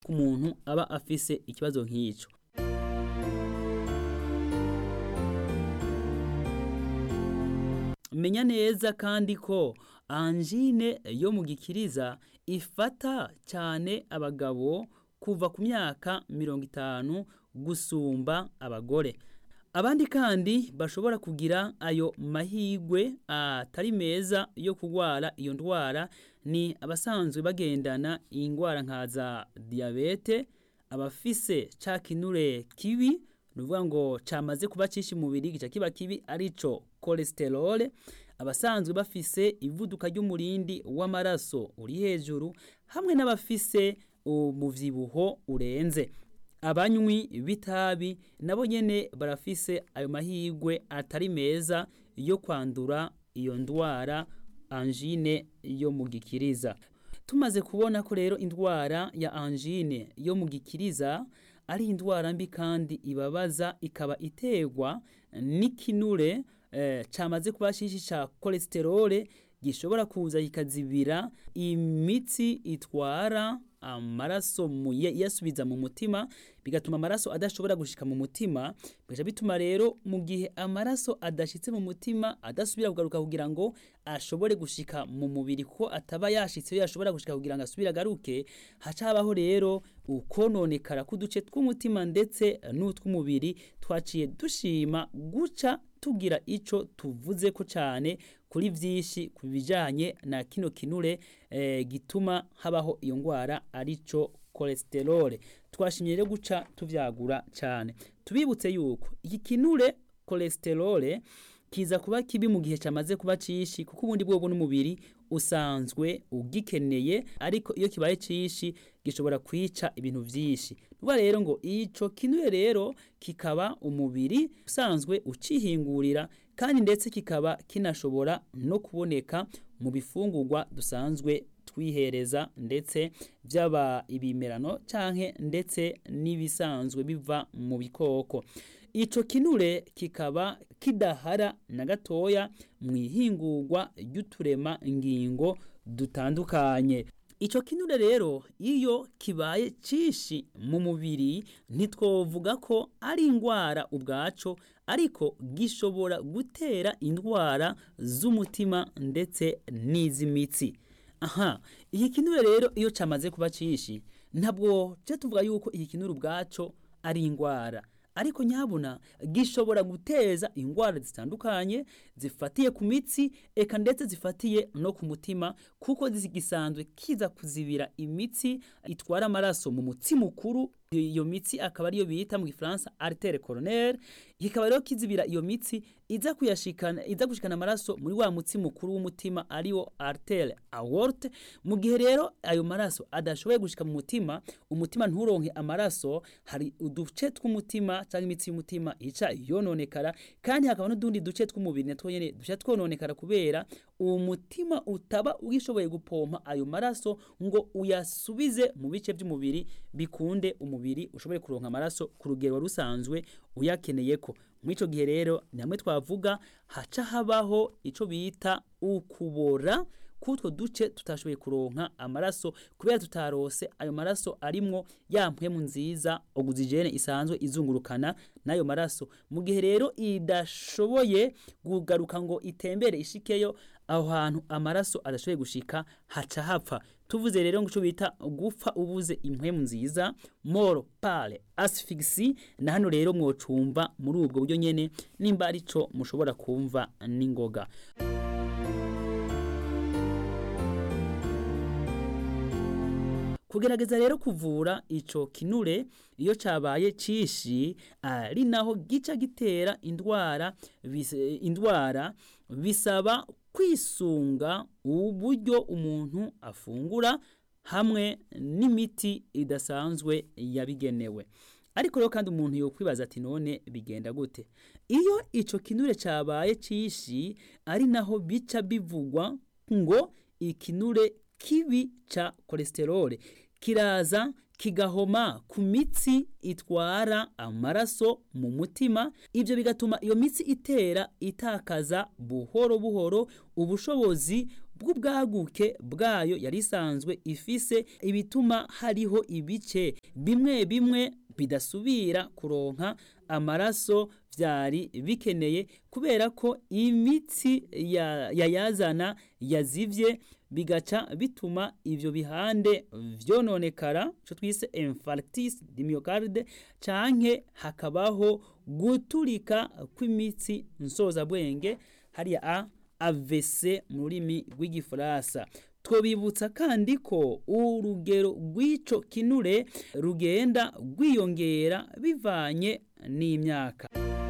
ku muntu aba afise ikibazo nk'ico menya neza kandi ko anjine yo mu gikiriza ifata cyane abagabo kuva ku myaka mirongo itanu gusumba abagore abandi kandi bashobora kugira ayo mahigwe atari meza yo kurwara iyo ndwara ni abasanzwe bagendana indwara nka za diyabete abafise ca kinure kibi nuvuga ngo camaze kuba cishi mubiri gica kiba kibi arico cholesterol abasanzwe bafise ivuduka ry'umurindi w'amaraso uri hejuru hamwe n'abafise umuvyibuho urenze abanywi b'itabi nabo nyene barafise ayo mahigwe atari meza yo kwandura iyo ndwara angine yo mu gikiriza tumaze kubona ko rero indwara ya angine yo mu gikiriza ari indwara mbi kandi ibabaza ikaba iterwa n'ikinure eh, camaze kuba shishi ca cholesterol gishobora kuza kikazibira imitsi itwara amaraso yasubiza mu mutima bigatuma amaraso adashobora gushika mu mutima bigaca bituma rero mu gihe amaraso adashitse mu mutima adasubira kugaruka kugira ngo ashobore gushika mu mubiri ko ataba yashitse yashobora gushika kugira ngo asubire agaruke haca habaho rero ukononekara k'uduce tw'umutima ndetse n'utw'umubiri twaciye dushima guca tugira ico tuvuze ko cyane kuri vyinshi ku bijanye na kino kinure eh, gituma habaho iyo ngwara arico cholesterol twashimye rero guca tuvyagura cyane tubibutse yuko iki kinure cholesterol kiza kuba kibi mu gihe cyamaze kuba cishi kuko ubundi bwo n'umubiri usanzwe ugikeneye ariko iyo kibaye cishi gishobora kwica ibintu vyinshi nuba rero ngo ico kinure rero kikaba umubiri usanzwe ucihingurira kandi ndetse kikaba kinashobora no kuboneka mu bifungurwa dusanzwe twihereza ndetse byaba ibimerano canke ndetse n'ibisanzwe biva mu bikoko ico kinure kikaba kidahara na gatoya mu ihingurwa ry'uturema ngingo dutandukanye ico kinure rero iyo kibaye cishi mu mubiri ntitwovuga ko ari indwara ubwaco ariko gishobora gutera indwara z'umutima ndetse n'iz'imitsi aha iki kinure rero iyo camaze kuba cishi ntabwo je tuvuga yuko iki kinure ubwaco ari indwara ariko nyabuna gishobora guteza indwara zitandukanye zifatiye ku mitsi eka ndetse zifatiye no ku mutima kuko gisanzwe kiza kuzibira imitsi itwara amaraso mu mutsi mukuru iyo mitsi akaba ariyo bita mu gifaransa artere coronaire kikaba rero kizibira iyo mitsi iza kuyashikana iza gushikana amaraso muri wa mutsi mukuru w'umutima ariwo artere aorte mu gihe rero ayo maraso adashoboye gushika mu mutima umutima nturonke amaraso hari uduce tw'umutima cyangwa imitsi y'umutima ica yononekara kandi hakaba n'udundi duce tw'umubiri natwo nyene duca twononekara kubera uwo mutima utaba ugishoboye gupompa ayo maraso ngo uyasubize mu bice by'umubiri bikunde umubiri ushobore kuronka amaraso ku rugero rusanzwe uyakeneye ko muri ico gihe rero ni hamwe twavuga haca habaho ico bita ukubora kutwo duce tutashoboye kuronka amaraso kubera tutarose ayo maraso arimwo ya mpwemu nziza oxygene isanzwe izungurukana n'ayo maraso mu gihe rero idashoboye kugaruka ngo itembere ishikeyo aho hantu amaraso adashoboye gushika haca hapfa tuvuze rero ngo bita gupfa ubuze impwemu nziza moro pale asphyxie na hano rero mwocumva muri ubwo buryo nyene nimba arico mushobora kumva n'ingoga kugerageza rero kuvura ico kinure iyo cabaye cishi ari naho gica gitera indwara indwara bisaba kwisunga uburyo umuntu afungura hamwe n'imiti idasanzwe yabigenewe ariko rero kandi umuntu yokwibaza ati none bigenda gute iyo ico kinure cabaye cishi ari naho bica bivugwa ngo ikinure kibi ca cholesterol kiraza kigahoma ku mitsi itwara amaraso mu mutima ibyo bigatuma iyo mitsi itera itakaza buhoro buhoro ubushobozi bw'ubwaguke bwayo yari isanzwe ifise ibituma hariho ibice bimwe bimwe bidasubira kuronka amaraso vyari bikeneye kubera ko imitsi yayazana yazivye bigaca bituma ivyo bihande vyononekara ico twise infarctus du myocarde canke hakabaho guturika kw'imitsi nsozabwenge hariya a AVC mu rurimi rw'igifaransa twobibutsa kandi ko urugero rw'ico kinure rugenda rwiyongera bivanye n'imyaka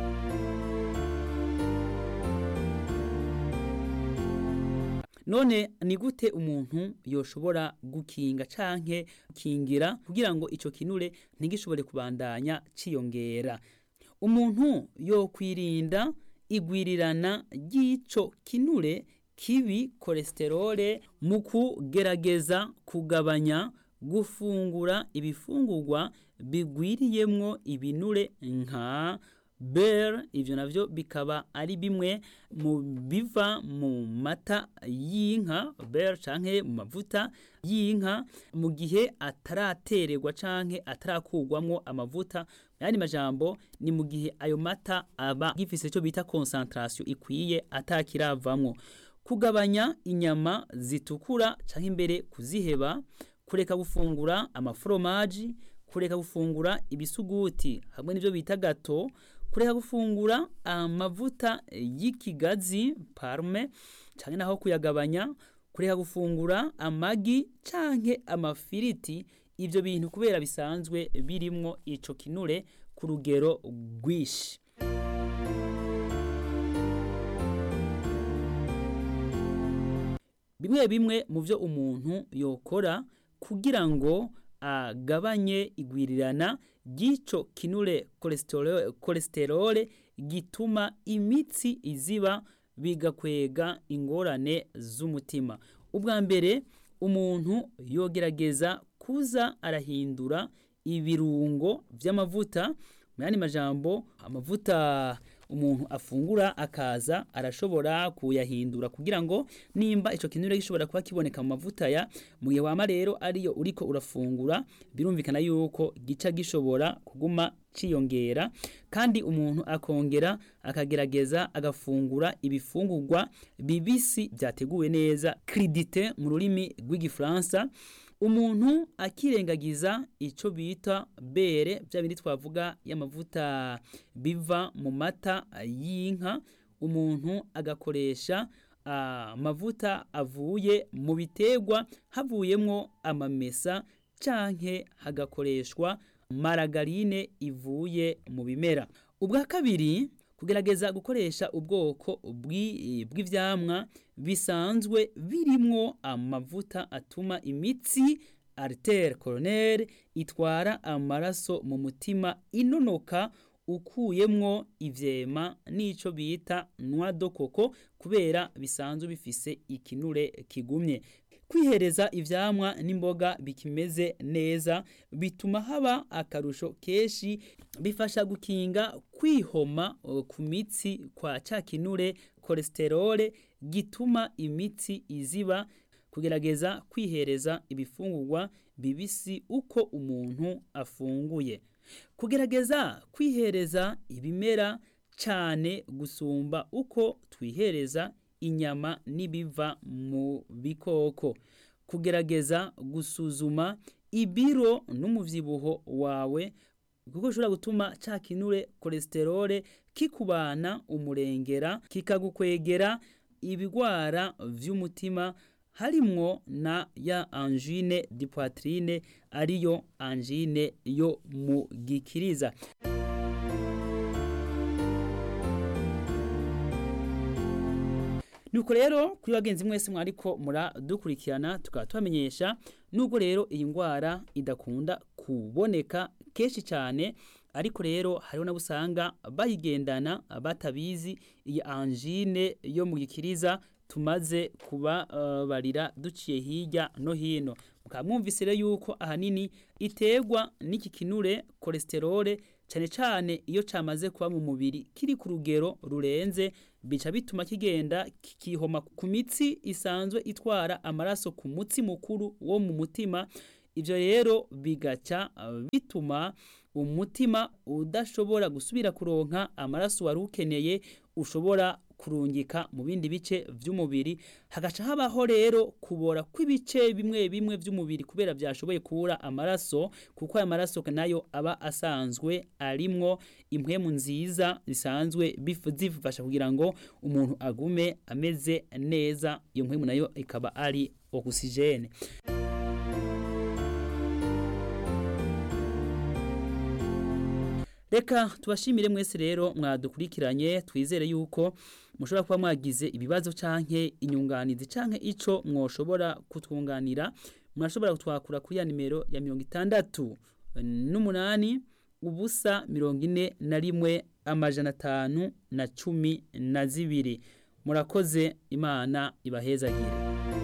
none ni gute umuntu yoshobora gukinga canke gukingira kugira ngo ico kinure ntigishobore kubandanya ciyongera umuntu yokwirinda igwirirana ry'ico kinure kibi kolesterole mu kugerageza kugabanya gufungura ibifungurwa bigwiriyemwo ibinure nka beurre ivyo navyo bikaba ari bimwe mu biva mu mata y'inka beurre canke mu mavuta y'inka mu gihe ataratererwa canke atarakurwamwo amavuta yandi majambo ni mu gihe ayo mata aba gifise ico bita concentration ikwiye atakiravamwo kugabanya inyama zitukura canke imbere kuziheba kureka gufungura amaforomaji kureka gufungura ibisuguti hamwe n'ivyo bita gato kureka gufungura amavuta y'ikigazi parme canke naho kuyagabanya kureka gufungura amagi canke amafiriti ivyo bintu kubera bisanzwe birimwo ico kinure ku rugero rwishi bimwe bimwe mu vyo umuntu yokora kugira ngo agabanye igwirirana ry'ico kinure kolesterole gituma imitsi iziba bigakwega ingorane z'umutima ubwa mbere umuntu yogerageza kuza arahindura ibirungo vy'amavuta mu yandi majambo amavuta umuntu afungura akaza arashobora kuyahindura kugira ngo nimba ico kinure gishobora kuba kiboneka mu mavuta ya mu gihe wama rero ariyo uriko urafungura birumvikana yuko gica gishobora kuguma ciyongera kandi umuntu akongera akagerageza agafungura ibifungurwa bibisi vyateguwe neza cridite mu rurimi rw'igifaransa umuntu akirengagiza ico bita bere bya bindi twavuga y'amavuta biva mu mata y'inka umuntu agakoresha amavuta avuye mu biterwa havuyemwo amamesa canke hagakoreshwa maragarine ivuye mu bimera ubwa kabiri kugerageza gukoresha ubwoko bw'ivyamwa bisanzwe birimwo amavuta atuma imitsi artere coronaire itwara amaraso mu mutima inonoka ukuyemwo ivyema n'ico bita noix de coco kubera bisanzwe bifise ikinure kigumye kwihereza ivyamwa n'imboga bikimeze neza bituma haba akarusho keshi bifasha gukinga kwihoma ku mitsi kwa ca kinure kolesterole gituma imitsi iziba kugerageza kwihereza ibifungurwa bibisi uko umuntu afunguye kugerageza kwihereza ibimera cane gusumba uko twihereza inyama n'ibiva mu bikoko kugerageza gusuzuma ibiro n'umuvyibuho wawe kuko ushobora gutuma ca kinure kolesterole kikubana umurengera kikagukwegera ibigwara vy'umutima harimwo na ya angine di poitrine ariyo angine yo mu gikiriza nuko rero kuri bagenzi mwese mwariko muradukurikirana tukaba tubamenyesha nubwo rero iyi ndwara idakunda kuboneka kenshi cyane ariko rero hariho nabo usanga bayigendana batabizi iyi angine yo mu gikiriza tumaze kubabarira duciye hirya no hino mukaba mwumvise rero yuko ahanini iterwa n'iki kinure kolesterole cyane cyane iyo cyamaze kuba mu mubiri kiri ku rugero rurenze bica bituma kigenda kikihoma ku mitsi isanzwe itwara amaraso ku mutsi mukuru wo mu mutima ibyo rero bigaca bituma umutima udashobora gusubira kuronka amaraso wari ukeneye ushobora kurungika mu bindi bice by'umubiri hagaca habaho rero kubora kw'ibice bimwe bimwe by'umubiri kubera byashoboye kubura amaraso kuko aya maraso nayo aba asanzwe arimwo impwemu nziza zisanzwe zifasha kugira ngo umuntu agume ameze neza iyo mpwemu nayo ikaba ari ogisijene reka tubashimire mwese rero mwadukurikiranye twizere yuko mushobora kuba mwagize ibibazo canke inyunganizi canke ico mwoshobora kutwunganira murashobora kutwakura kuri ya nimero ya mirongo itandatu n'umunani ubusa mirongo ine na rimwe amajana atanu na cumi na zibiri murakoze imana ibahezagire